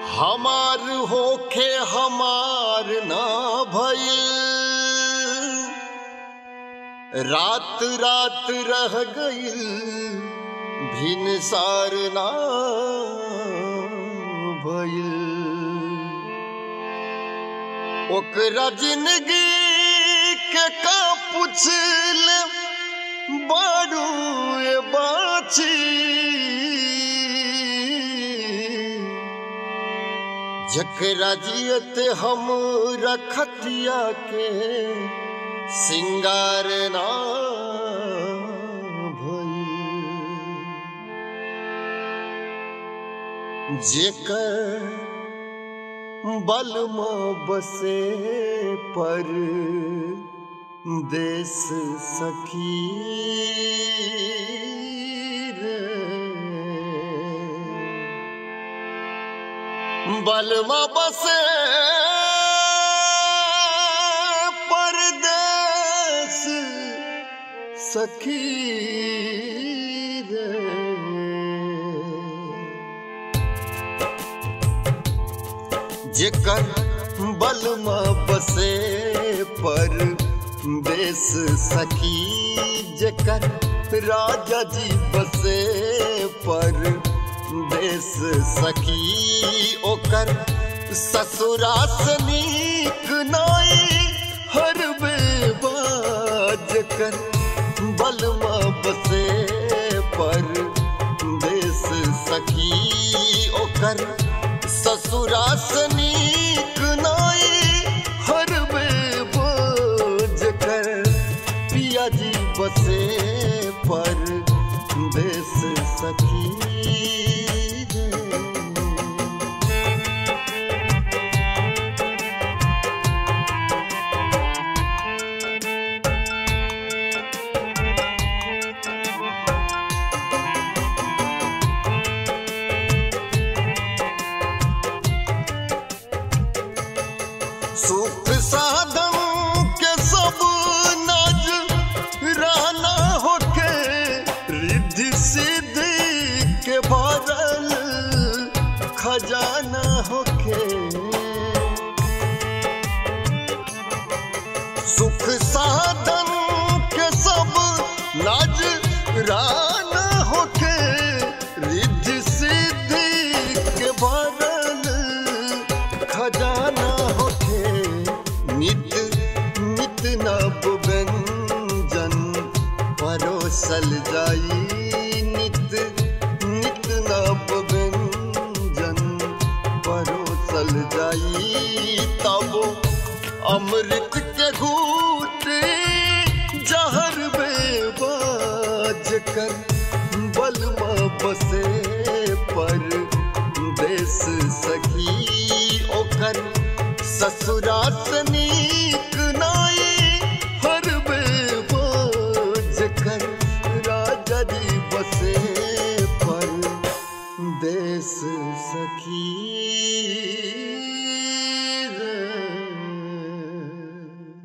हमार होखे हमार ना भइल रात रात रह गइल भिनसार ना भइल ओकरा जिंदगी के का पुछल बारू ए बाछी जकरा जियत हम रखतिया के सिंगार ना भइल जेकर बल बसे पर देश सखी रे बलमा बसे परदेस सखी रे जेकर बलमा बसे पर देश सखी जेकर राजा जी बसे पर देश सखी ओकर ससुरास नीक नाई हर बेबाज कर बलमा बसे पर देश सखी ओकर ससुरास नीक नाई हर बेबाज कर पिया जी बसे पर देश सखी रे। सुख साधन के सब नज रहना होके रिद्धि सिद्धि के भरल खजाना होके सुख साधन के सब नज रहना होके रिद्धि सिद्धि के भरल खजाना होके नित नित नव व्यंजन परोसल जाई नित नित नव व्यंजन परोसल जाई तब अमृत के घूट जहर बेबाज कर बलमा बसे पर देश सखी ओकर ससुरास नीक